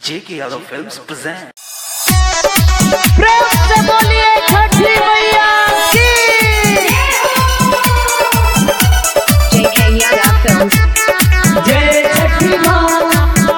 J.K. Yadav Films present. प्रेम से बोलिए छठी मैया की JK Yada Films. जय छठी माँ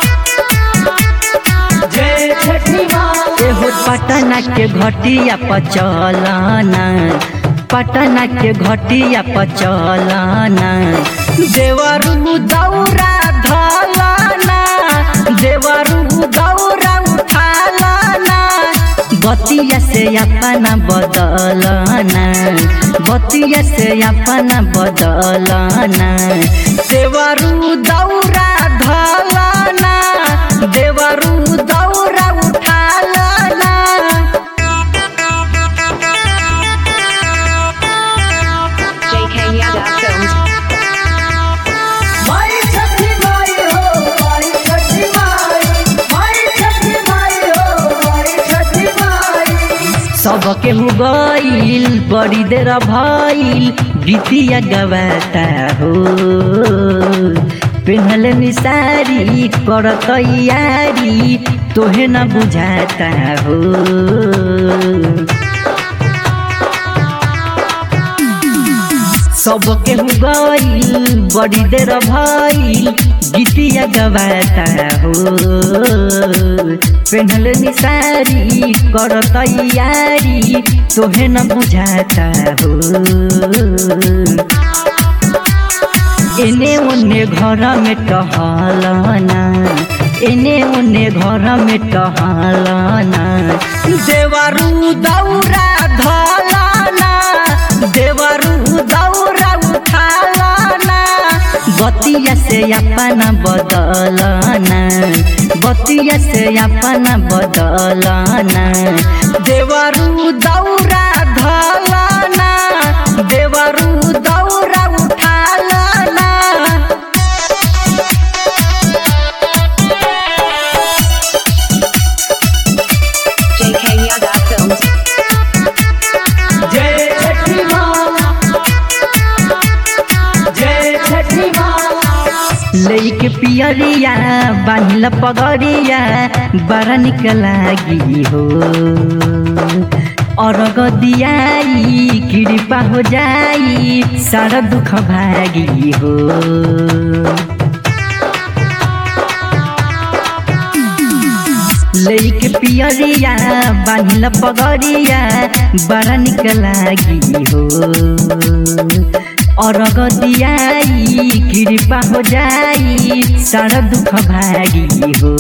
जय छठी माँ एहो पटना के घटिया पचलना पटना के घटिया पचलना देवरू दौरा धलना देवरू दौरा उठालना बतिया से अपना बदलना बतिया से अपना बदलना देवरू दौरा धलना देवरू दौरा उठालना JK Yada Films. माई छठी माई हो माई छठी माई माई छठी माई हो माई छठी माई सब केहू गईल बड़ी देर भइल गीतिया गवाता हो पेहल निसारी कर तैयारी तोहे न बुझाता हो सब केहू गईल बड़ी देर भइल गीतिया गवाता हो पेन्हल निसारी कर तैयारी तोहे न बुझाता हो एने ओने घर में टहलना एने ओने घर में टहलना देवरू दौरा धलना देवरू दौरा उठालना बतिया से अपना बदलना बतिया से अपना बदलना देवरू दौरा धलना देवरू दौरा उठालना JK Yada Films. जय छठी माँ जय छठी माँ लैके पियरिया बांधल पगड़िया बड़ा निक लागी हो अरग दियाई कृपा हो जाई सारा दुख भागी हो लैके पियरिया बांधल पगड़िया बड़ा निक लागी हो अरग दियाई कृपा हो जाई सारा दुख भागी हो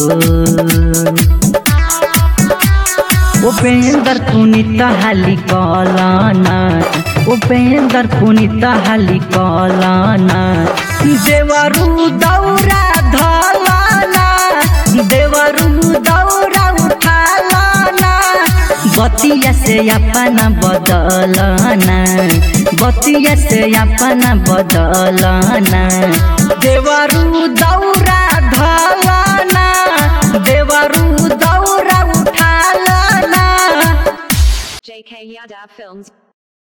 उपेंद्र पुनित हाली कलना उपेंद्र पुनित हाली कलना देवरू दौरा धलना देवरू दौरा उठालना बतिया से अपना बदलना बतिया से अपना बदलना देवरू दौरा धलना देवरू दौरा उठालना JK Yada Films.